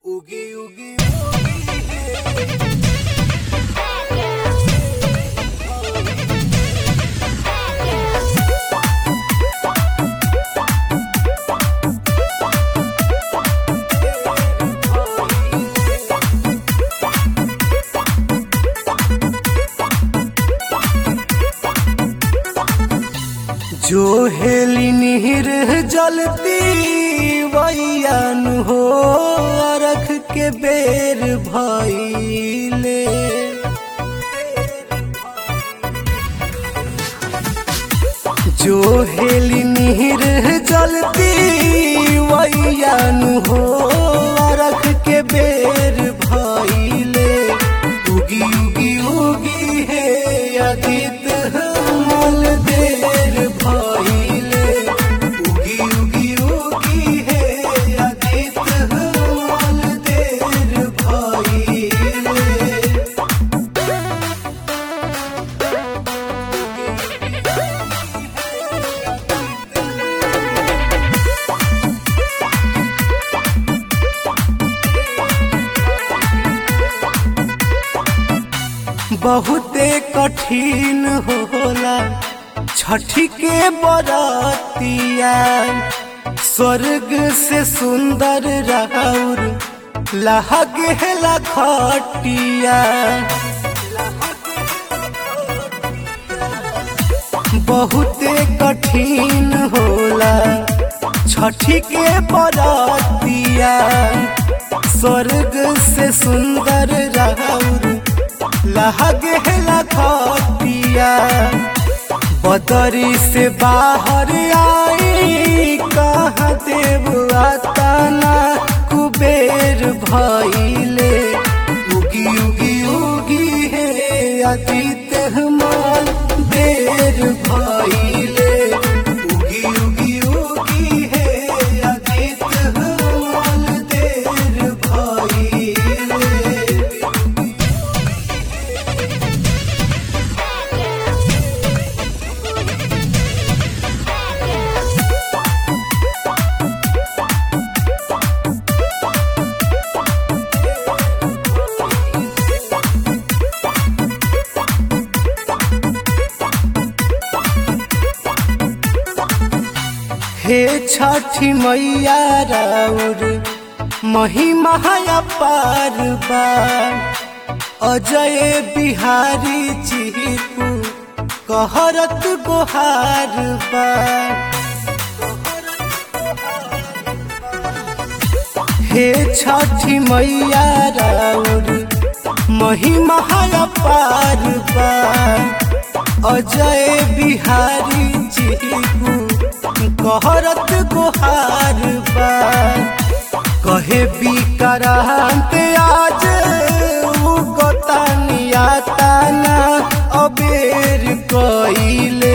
उगी उगी उगी है जो हेली निहिर जलती वैयान हो अरख के बेर भइले जो हेली निहिर जलती वैयान हो अरख के बेर भइले उगी उगी उगी है अदित मल देर भइले उगी उगी उगी है अदित मल देर भइले बहुते कठिन होला छठी के बरतिया स्वर्ग से सुंदर राउर लहगे लखटिया बहुते कठिन होला छठी के बरतिया स्वर्ग से सुंदर राउर लहगे लखटिया बदरी से बाहर आई कहाँ देव आताना कुबेर भइले उगी उगी उगी है अतीत हमार देर भइले उगी उगी उगी है अतीत हमार देर भइले हे छठी मैया राउर महिमा पार बा अजय बिहारी चिपू कहरत गोहार बा हे छठी मैया राउर महिमा पार बा अजय बिहारी चिपू कहरत गोहार बा कहे बिकरांत आज उगतानिया ताना अबेर कइले